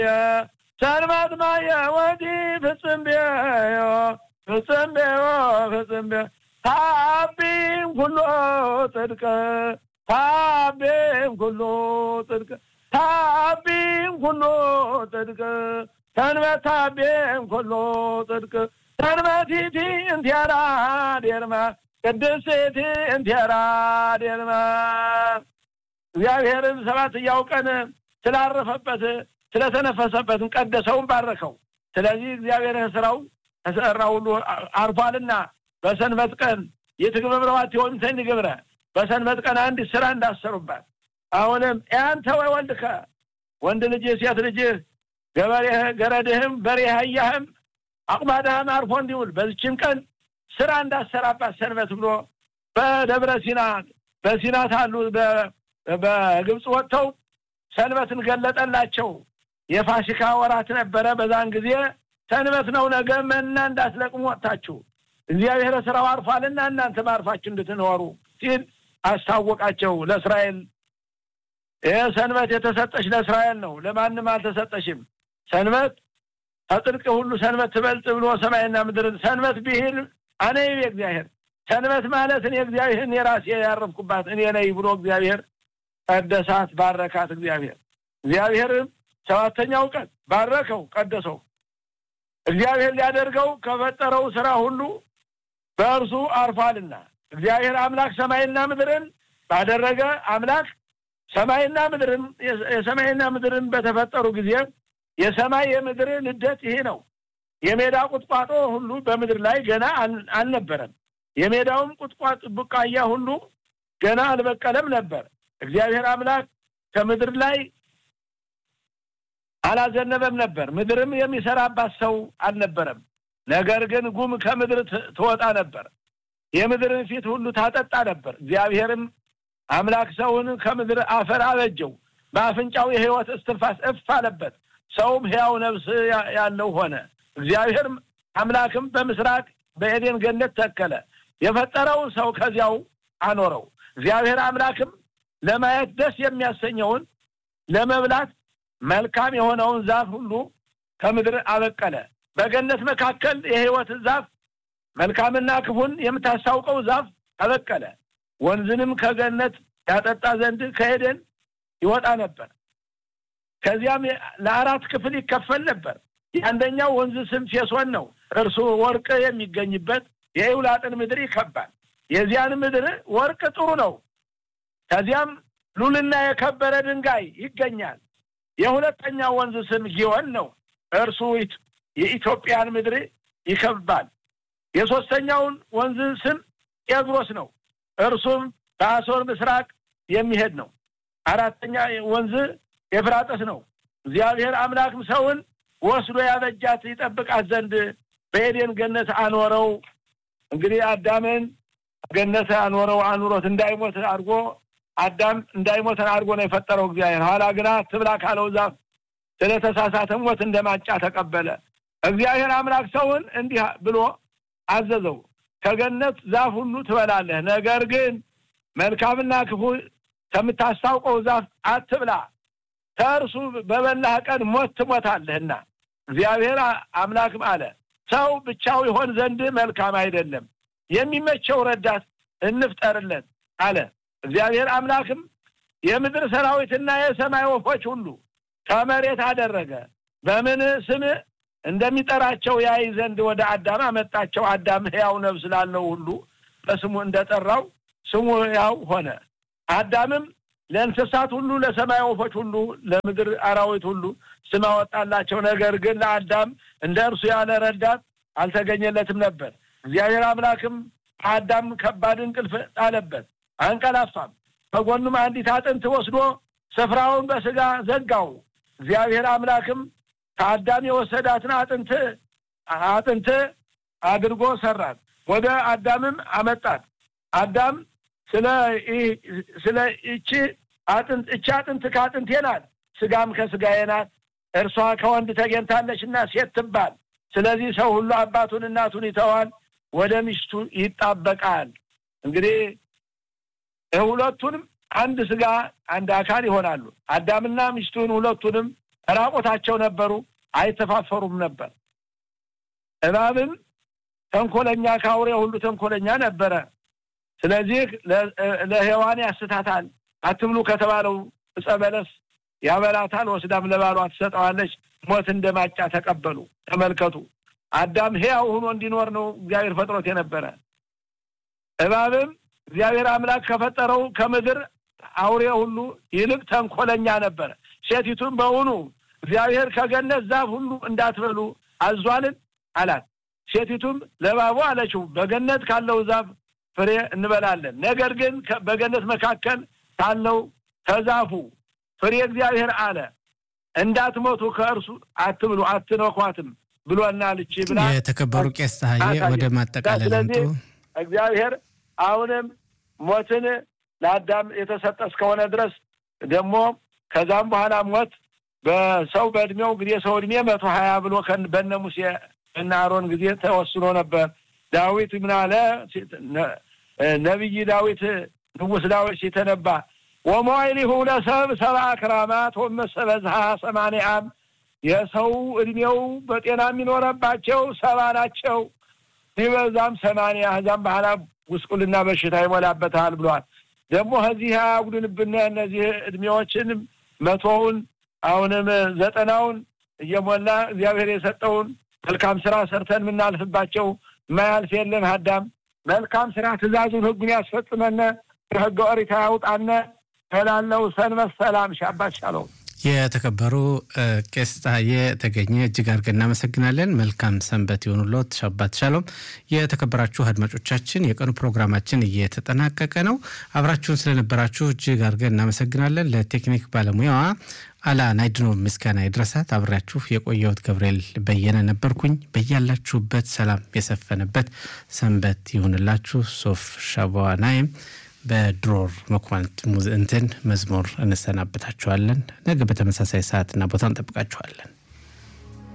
ሰንበት ማየ ወዲ ፍጽም ቤዮ ፍጽም ቤዮ ፍጽም ቤዮ ታቢም ኩሎ ጽድቅ ታቢም ኩሎ ጽድቅ ታቢም ኩሎ ጽድቅ ሰንበት ታቢም ኩሎ ጽድቅ ሰንበቲቲ እንቲያራ ዴርማ ቅድስቲ እንቲያራ ዴርማ እግዚአብሔርን ሰባተኛው ቀን ስላረፈበት ስለተነፈሰበትን ቀደሰውን ባረከው። ስለዚህ እግዚአብሔር ስራው ተሰራ ሁሉ አርፏልና በሰንበት ቀን የትግበብረዋት የሆኑትን ግብረ በሰንበት ቀን አንድ ስራ እንዳሰሩባት አሁንም ያንተ ወይ ወልድከ ወንድ ልጅህ ሴት ልጅህ ገበሬህ ገረድህም በሬህ አህያህም አቁማዳህም አርፎ እንዲውል በዚችን ቀን ስራ እንዳሰራባት ሰንበት ብሎ በደብረ ሲና በሲና ታሉ በግብፅ ወጥተው ሰንበትን ገለጠላቸው። የፋሲካ ወራት ነበረ። በዛን ጊዜ ሰንበት ነው፣ ነገ መና እንዳትለቅሙ ወጥታችሁ እግዚአብሔር ስራው አርፏልና እናንተ ማርፋችሁ እንድትኖሩ ሲል አስታወቃቸው ለእስራኤል። ይህ ሰንበት የተሰጠች ለእስራኤል ነው፣ ለማንም አልተሰጠሽም። ሰንበት ከጽድቅ ሁሉ ሰንበት ትበልጥ ብሎ ሰማይና ምድርን ሰንበት ብሂል አነ ይቤ እግዚአብሔር ሰንበት ማለት እኔ እግዚአብሔርን የራሴ ያረፍኩባት እኔ ነኝ ብሎ እግዚአብሔር ቀደሳት፣ ባረካት። እግዚአብሔር እግዚአብሔርም ሰባተኛው ቀን ባረከው፣ ቀደሰው። እግዚአብሔር ሊያደርገው ከፈጠረው ስራ ሁሉ በእርሱ አርፏልና እግዚአብሔር አምላክ ሰማይና ምድርን ባደረገ አምላክ ሰማይና ምድርን የሰማይና ምድርን በተፈጠሩ ጊዜ የሰማይ የምድር ልደት ይሄ ነው። የሜዳ ቁጥቋጦ ሁሉ በምድር ላይ ገና አልነበረም። የሜዳውም ቁጥቋጥ ቡቃያ ሁሉ ገና አልበቀለም ነበር። እግዚአብሔር አምላክ ከምድር ላይ አላዘነበም ነበር። ምድርም የሚሰራባት ሰው አልነበረም። ነገር ግን ጉም ከምድር ትወጣ ነበር፣ የምድርን ፊት ሁሉ ታጠጣ ነበር። እግዚአብሔርም አምላክ ሰውን ከምድር አፈር አበጀው፣ በአፍንጫው የሕይወት እስትንፋስ እፍ አለበት፣ ሰውም ሕያው ነፍስ ያለው ሆነ። እግዚአብሔርም አምላክም በምስራቅ በኤዴን ገነት ተከለ፣ የፈጠረውን ሰው ከዚያው አኖረው። እግዚአብሔር አምላክም ለማየት ደስ የሚያሰኘውን ለመብላት መልካም የሆነውን ዛፍ ሁሉ ከምድር አበቀለ። በገነት መካከል የሕይወት ዛፍ መልካምና ክፉን የምታስታውቀው ዛፍ አበቀለ። ወንዝንም ከገነት ያጠጣ ዘንድ ከኤደን ይወጣ ነበር። ከዚያም ለአራት ክፍል ይከፈል ነበር። የአንደኛው ወንዝ ስም ፌሶን ነው። እርሱ ወርቅ የሚገኝበት የኤውላጥን ምድር ይከባል። የዚያን ምድር ወርቅ ጥሩ ነው። ከዚያም ሉልና የከበረ ድንጋይ ይገኛል። የሁለተኛው ወንዝ ስም ጊዮን ነው። እርሱ የኢትዮጵያን ምድር ይከባል። የሶስተኛውን ወንዝ ስም ጤግሮስ ነው። እርሱም በአሶር ምስራቅ የሚሄድ ነው። አራተኛ ወንዝ ኤፍራጥስ ነው። እግዚአብሔር አምላክም ሰውን ወስዶ ያበጃት ይጠብቃት ዘንድ በኤዴን ገነት አኖረው። እንግዲህ አዳምን ገነት አኖረው አኑሮት እንዳይሞት አድርጎ አዳም እንዳይሞተን አድርጎ ነው የፈጠረው እግዚአብሔር። ኋላ ግና ትብላ ካለው ዛፍ ስለተሳሳተ ሞት እንደማጫ ተቀበለ። እግዚአብሔር አምላክ ሰውን እንዲህ ብሎ አዘዘው፣ ከገነት ዛፍ ሁሉ ትበላለህ፣ ነገር ግን መልካምና ክፉ ከምታስታውቀው ዛፍ አትብላ፣ ከእርሱ በበላህ ቀን ሞት ትሞታለህና። እግዚአብሔር አምላክም አለ ሰው ብቻው ይሆን ዘንድ መልካም አይደለም፣ የሚመቸው ረዳት እንፍጠርለት አለ። እግዚአብሔር አምላክም የምድር ሰራዊትና የሰማይ ወፎች ሁሉ ከመሬት አደረገ። በምን ስም እንደሚጠራቸው ያይ ዘንድ ወደ አዳም አመጣቸው። አዳም ሕያው ነፍስ ላለው ሁሉ በስሙ እንደጠራው ስሙ ሕያው ሆነ። አዳምም ለእንስሳት ሁሉ፣ ለሰማይ ወፎች ሁሉ፣ ለምድር አራዊት ሁሉ ስም አወጣላቸው። ነገር ግን ለአዳም እንደ እርሱ ያለ ረዳት አልተገኘለትም ነበር። እግዚአብሔር አምላክም አዳም ከባድ እንቅልፍ ጣለበት፣ አንቀላፋም። ከጎኑም አንዲት አጥንት ወስዶ ስፍራውን በስጋ ዘጋው። እግዚአብሔር አምላክም ከአዳም የወሰዳትን አጥንት አጥንት አድርጎ ሰራት፣ ወደ አዳምም አመጣት። አዳም ስለ ስለ እቺ አጥንት እቺ አጥንት ከአጥንቴ ናት፣ ስጋም ከስጋዬ ናት፣ እርሷ ከወንድ ተገኝታለችና ሴት ትባል። ስለዚህ ሰው ሁሉ አባቱን እናቱን ይተዋል፣ ወደ ሚስቱ ይጣበቃል። እንግዲህ ሁለቱንም አንድ ስጋ አንድ አካል ይሆናሉ። አዳምና ሚስቱን ሁለቱንም ራቆታቸው ነበሩ፣ አይተፋፈሩም ነበር። እባብም ተንኮለኛ ከአውሬ ሁሉ ተንኮለኛ ነበረ። ስለዚህ ለሔዋን ያስታታል። አትብሉ ከተባለው ዕፀ በለስ ያበላታል፣ ወስዳም ለባሏ ትሰጠዋለች። ሞት እንደ ማጫ ተቀበሉ። ተመልከቱ፣ አዳም ሕያው ሆኖ እንዲኖር ነው እግዚአብሔር ፈጥሮት የነበረ። እባብም እግዚአብሔር አምላክ ከፈጠረው ከምድር አውሬ ሁሉ ይልቅ ተንኮለኛ ነበረ። ሴቲቱም በውኑ እግዚአብሔር ከገነት ዛፍ ሁሉ እንዳትበሉ አዟልን አላት። ሴቲቱም ለእባቡ አለችው በገነት ካለው ዛፍ ፍሬ እንበላለን፣ ነገር ግን በገነት መካከል ካለው ከዛፉ ፍሬ እግዚአብሔር አለ እንዳትሞቱ ከእርሱ አትብሉ አትነኳትም ብሎናልች ብላ የተከበሩ ቄስ ፀሐዬ ወደ ማጠቃለል አምጡ። እግዚአብሔር አሁንም ሞትን ለአዳም የተሰጠ እስከሆነ ድረስ ደግሞ ከዛም በኋላ ሞት በሰው በእድሜው እንግዲህ የሰው እድሜ መቶ ሀያ ብሎ በነ ሙሴ እና አሮን ጊዜ ተወስኖ ነበር። ዳዊት ምን አለ? ነቢይ ዳዊት ንጉሥ ዳዊት ሲተነባ ወመዋዕሊሁ ለሰብ ሰብአ ክራማት ወመሰበዝሃ ሰማንያ ዓም የሰው እድሜው በጤና የሚኖረባቸው ሰባ ናቸው፣ ሲበዛም ሰማንያ ከዛም በኋላ ጉስቁልና በሽታ ይሞላበታል ብሏል። ደግሞ ከዚህ አያጉድንብን እነዚህ እድሜዎችንም መቶውን አሁንም ዘጠናውን እየሞላ እግዚአብሔር የሰጠውን መልካም ስራ ሰርተን የምናልፍባቸው ማያልፍ የለም። አዳም መልካም ስራ ትእዛዙን ህጉን ያስፈጽመነ ከህገ ኦሪት ያውጣነ ከላለው ሰንበት ሰላም ሻባት ሻለው የተከበሩ ቄስ ፀሐዬ ተገኘ እጅግ አድርገን እናመሰግናለን። መልካም ሰንበት የሆኑሎት ሻባት ሻሎም። የተከበራችሁ አድማጮቻችን የቀኑ ፕሮግራማችን እየተጠናቀቀ ነው። አብራችሁን ስለነበራችሁ እጅግ አድርገን እናመሰግናለን። ለቴክኒክ ባለሙያዋ አላ ናይድኖ ምስጋና ይድረሳት። አብሬያችሁ የቆየሁት ገብርኤል በየነ ነበርኩኝ። በያላችሁበት ሰላም የሰፈነበት ሰንበት ይሁንላችሁ። ሶፍ ሻባዋ ናይም በድሮር መኳንንት እንትን መዝሙር እንሰናበታችኋለን። ነገ በተመሳሳይ ሰዓትና ቦታ እንጠብቃችኋለን።